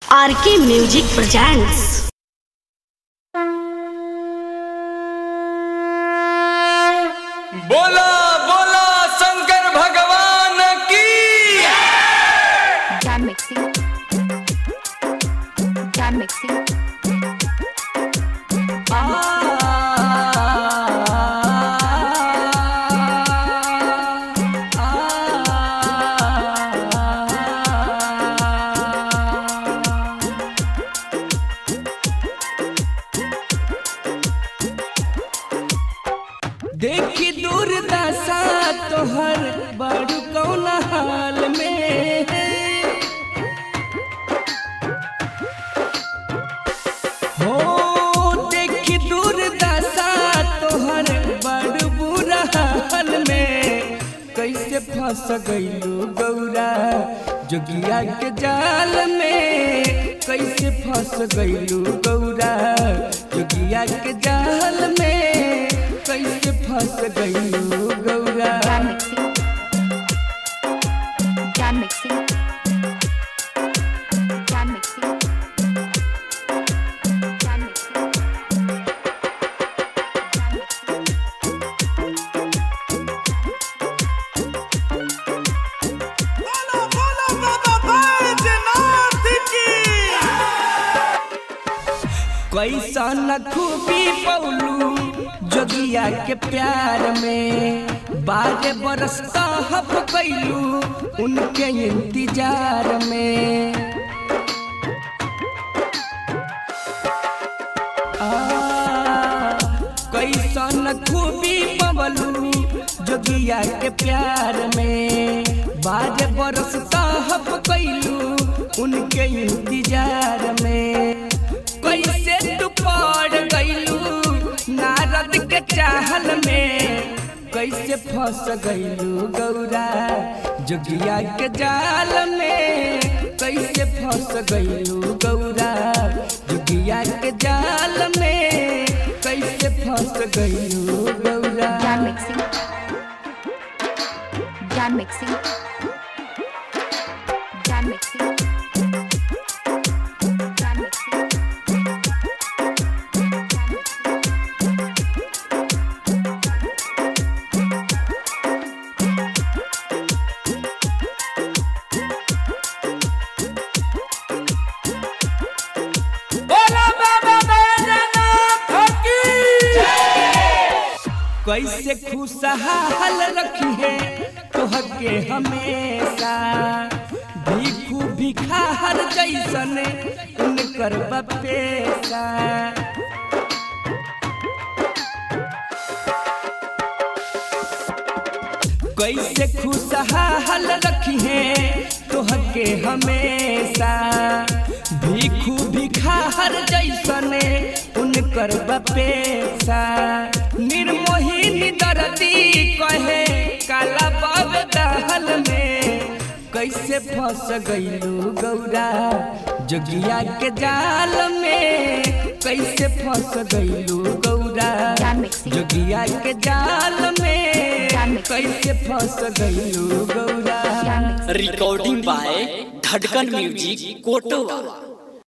RK music presents बोला बोला शंकर भगवान की Jam mixing. Jam mixing. देखी दूरदशा तोहर बड़ू कौन हाल में हो देखी दूरदशा तोहर बड़ बुरा हाल में कैसे फंस गईलू गौरा जोगिया के जाल में कैसे फंस गईलू गौरा जोगिया के जाल में कैसे फंस गईलू Gaura Jam mixing. Jam mixing. Jam mixing. Jam mixing. Jam mixing. कैसन खूबी पौलू जोगिया के प्यार में बारह बरस कहब कैलू उनके इंतजार में आ, कैसन खूबी पवलू जोगिया के प्यार में बारह बरस कहब कैलू उनके इंतजार में कैसे तू पड़ गईलू नारद के चाहल में कैसे फंस गईलू गौरा जोगिया के जाल में कैसे फंस गईलू गौरा जोगिया के जाल में कैसे फंस गईलू Gaura Jam mixing. Jam mixing. Jam mixing. Jam mixing. Jam mixing. बोला बाबा बैजनाथ की कैसे खुशहाल रखी है तोहके हमेशा भीखू भिखार जैसन उनकर बपेशा कैसे खुशहाल रखी है तोहके हमेशा भीखू भिखार जैसने उनकर बपेशा निर्मोहिनी दर्दी कहे काला बाब दहल में कैसे फंस गईलू गौरा जोगिया के जाल में कैसे फंस गईलू गौरा Jam mixing. जोगिया के जाल में Jam mixing. कैसे फंस गईलू Gaura Jam mixing. Recording by Dhadkan music कोटवा